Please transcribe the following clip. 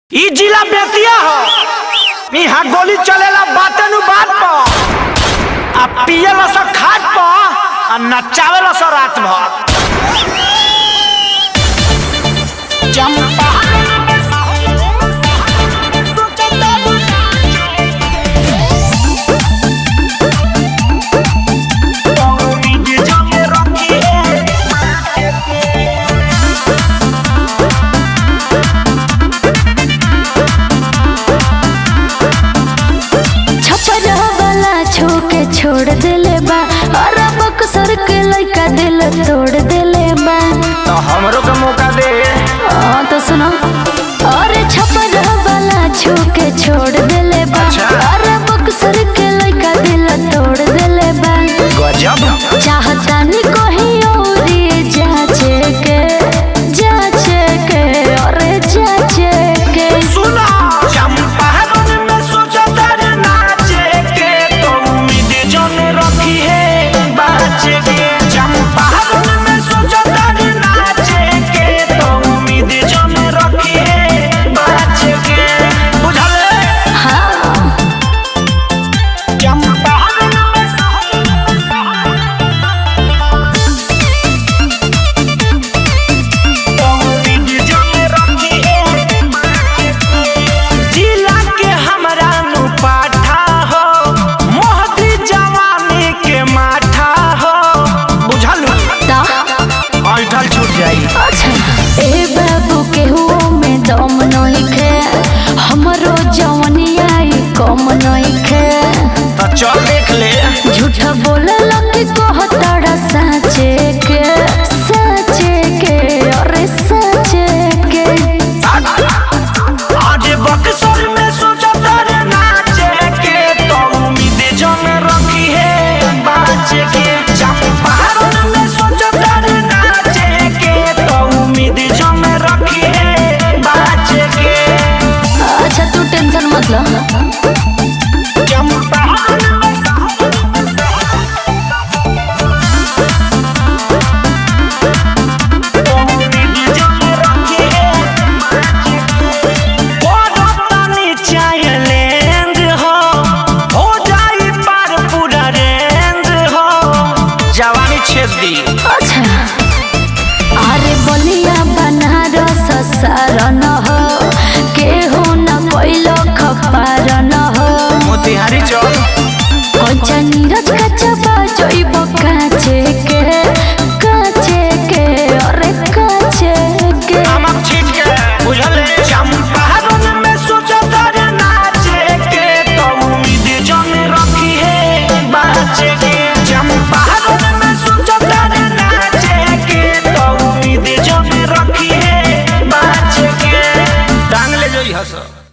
ई जिला बेतिया ह इहाँ गोली चलेला बाते नु बात पर आ पियला स खाट पर आ नचावेला स रात भर चंपा छपर वाला छो के छोड़ देले बा और बक्सर के लइका दिल तोड़ देले बा तो हमरो के मौका दे आ, तो सुनो और छपर वाला छो के छोड़ देले बा अच्छा। और बक्सर के लइका दिल तोड़ देले बा गजब चाहता नी कोही और जाचे के जाचे के और जाचे के सुना चंपारण में सोचत रे नाचे के तो उम्मीद जन रखी है बाचे के चंपारण में सोचत रे नाचे के तो उम्मीद जन रखी है बाचे के बुझल हाँ चंपारण में तो उम्मीद जन रखी है जिला के हमरा नु पाठा हो मोहती जवानी के माठा हो बुझल ता ऐठल छूट जाई अच्छा ए बाबू केहू में दम नइखे हमरो जवनिया ई कम नइखे तो चल देख ले झूठ बोलल के कहतड़ा साचे के साचे के अरे साचे के आज बक्सर में सोचत रे नाचे के तो उम्मीद जन रखी है बाचे के चंपारण में सोचत रे नाचे के तो उम्मीद जन रखी है बाचे के अच्छा तू टेंशन मत लो चंपारण में जवानी छेद दी अच्छा अरे बलिया बनारस सारन हो केहू न कोइलो खपारन हो मोतिहारी चल कच्चा नीरज कच्चा बाजोइब काचे के काचे के अरे काचे के नमक छीट के बुझल चंपारण में सोचत रे नाचे के तो उम्मीद जन रखी है बाचे के चंपारण में सोचत रे नाचे के तो उम्मीद जन रखी है बाचे के टांग ले जोई हस